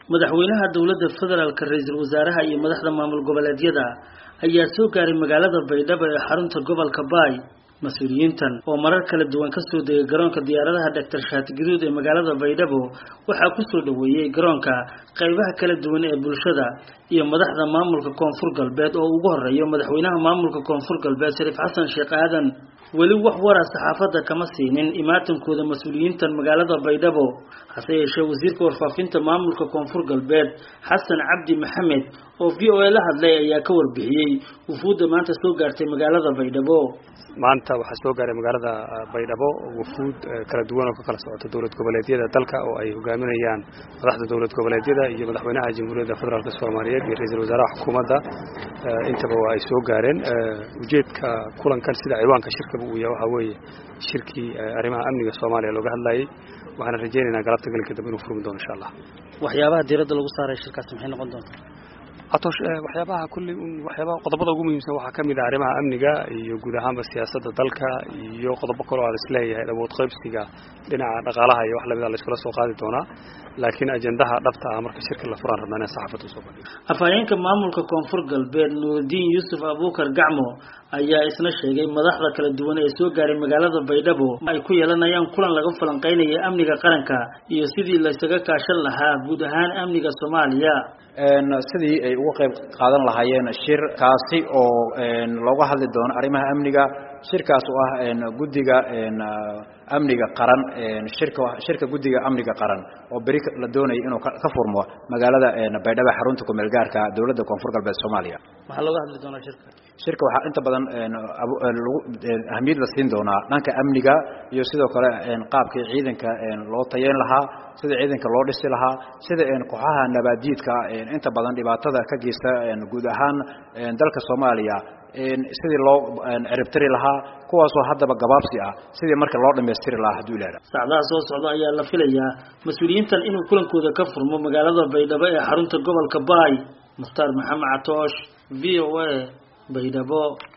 madaxweynaha dowladda federaalka ra-iisul wasaaraha iyo madaxda maamul goboleedyada ayaa soo gaaray magaalada baydhabo ee xarunta gobolka baay mas-uuliyiintan oo marar kala duwan kasoo degay garoonka diyaaradaha doctor shaati gaduud ee magaalada baydhabo waxaa kusoo dhaweeyey garoonka qaybaha kala duwan ee bulshada iyo madaxda maamulka koonfur galbeed oo ugu horeeyo madaxweynaha maamulka koonfur galbeed shariif xasan sheekh aadan weli wax wara saxaafadda kama siinin imaatankooda mas-uuliyiintan magaalada baydhabo hase yeeshee wasiirka warfaafinta maamulka koonfur galbeed xasan cabdi maxamed oo v o a la hadlay ayaa ka warbixiyey wufuudda maanta soo gaartay magaalada baydhabo maanta waxaa soo gaaray magaalada baydhabo wufuud kala duwan oo ka kala socota dowlad goboleedyada dalka oo ay hogaaminayaan madaxda dowlad goboleedyada iyo madaxweynaha jamhuuriyadda federaalk soomaaliyeed iyo ra-iisul wasaaraha xukuumadda intaba waa ay soo gaareen ujeedka kulankan sida ciwaanka shirkaba uu yahay waxaa weeye shirkii arrimaha amniga soomaaliya looga hadlayay waxaana rajaynaynaa galabta galinka dambe inuu furmi doono insha allah waxyaabaha diiradda lagu saaray shirkaasi maxay noqon doontaa atoosh waxyaabaha kulli waxyaabaha qodobada ugu muhiimsan waxaa ka mid ah arrimaha amniga iyo guud ahaanba siyaasadda dalka iyo qodobo kaloo aan isleeyahay awood qaybsiga dhinaca dhaqaalaha iyo wax lamida la iskula soo qaadi doonaa laakiin ajendaha dhabta ah marka shirka la furaan rabnaa inaan saxaafadda usoo bandhigo afhayeenka maamulka koonfur galbeed nuurudiin yuusuf abuukar gacmo ayaa isna sheegay madaxda kala duwan ee soo gaaray magaalada baydhabo ay ku yeelanayaan kulan laga falanqeynaya amniga qaranka iyo sidii laysaga kaashan lahaa guud ahaan amniga soomaaliya sidii ay uga qayb qaadan lahaayeen shir kaasi oo looga hadli doono arrimaha amniga shirkaas oo ah guddiga amniga qaran shirka shirka guddiga amniga qaran oo beri la doonaya inuu ka furmo magaalada baydhabo xarunta kumeel gaarka dowladda koonfur galbeed soomaaliya waxaa looga hadli doonaa shirka shirka waxaa inta badan lagu ahmiyad la siin doonaa dhanka amniga iyo sidoo kale qaabkii ciidanka loo tayeyn lahaa sida ciidanka loo dhisi lahaa sida kooxaha nabaadiidka inta badan dhibaatada ka geysta guud ahaan dalka soomaaliya sidii loo ciribtiri lahaa kuwaasoo haddaba gabaabsi ah sidii marka loo dhammaystiri lahaa hadduu ilaha saacdaha soo socda ayaa la filayaa mas-uuliyiintan inuu kulankooda ka furmo magaalada baydhabo ee xarunta gobolka baay mukhtaar maxamed catoosh v o a baydhabo